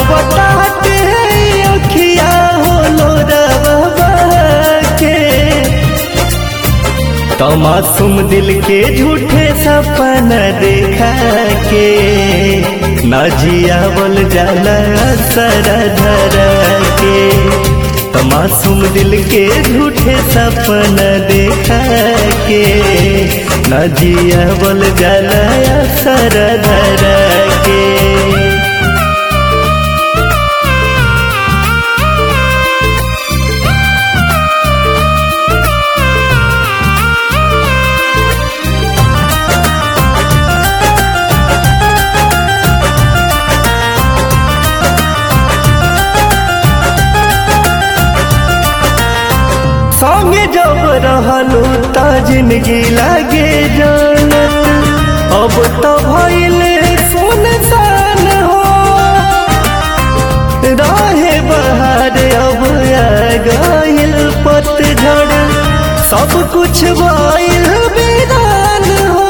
बताते अखिया होलो रवा के तो मासूम दिल के झूठे सपना देखा के न जियावल जाला सर धर के तो मासूम दिल के झूठे सपना देखा के न जियावल जाला सर धर के संगे जब रहलू त जिंदगी लागे जानत अब तो भइले सुनसान हो रहे बहार अब आ गइल पतझड़ सब कुछ भइल बेदान हो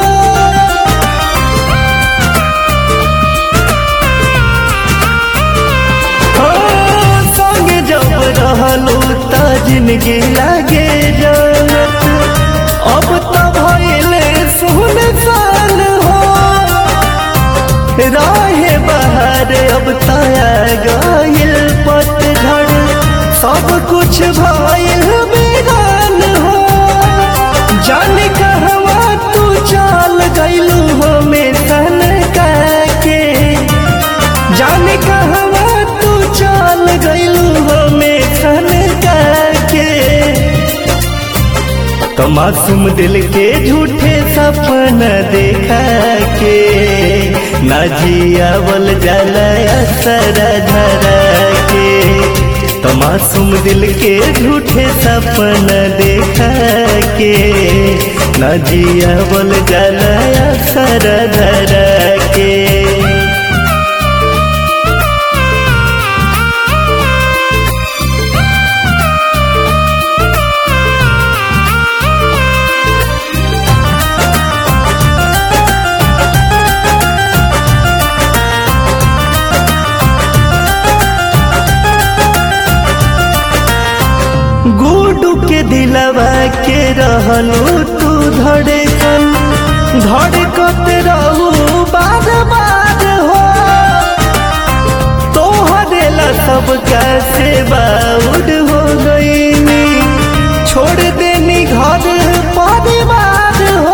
हाँ, संगे जब रहलू त जिंदगी लागे जानत अब तो भइले सुनसान हो राहे बहार अब तया गइल पतझड़ सब कुछ भइल बेगान हो जाने कहवा तू चल गइलू हमें सन के जाने कहवा तू चल गइलू हमें सन के तो मासूम दिल के झूठे सपना देखा के ना जियावल जाला असर धर के तो मासूम दिल के झूठे सपना देखा के ना जियावल जाला असर धर के गुडू के दिलवा के रहलू तू धड़कन धड़कत रहू बार बार हो तोहरे ला सब कैसे बाउड हो गईनी छोड़ देनी घर परिवार हो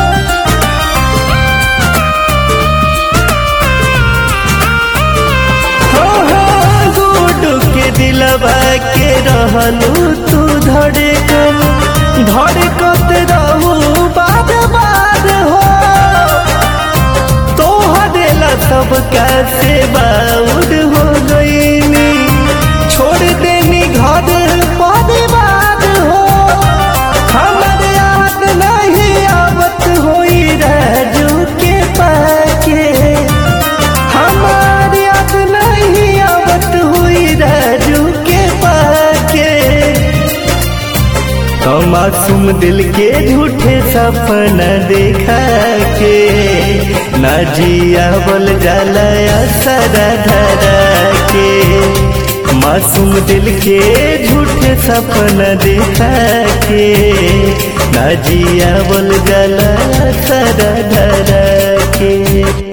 गुडू के दिलवा के रहलू तू धड़कन धड़कत रहू बार बार हो तोहरे ला सब कैसे बाउड हो गईनी छोड़ देनी घर परिवार हो हमर याद नहीं आवत होई राजू के पाके हमार याद नहीं आवत हुई राजू के पाके तो मासूम दिल के झूठे सपना देखा के ना जियावल जाला असर धर के मासूम दिल के झूठे सपना देखा के ना जियावल जाला असर धर के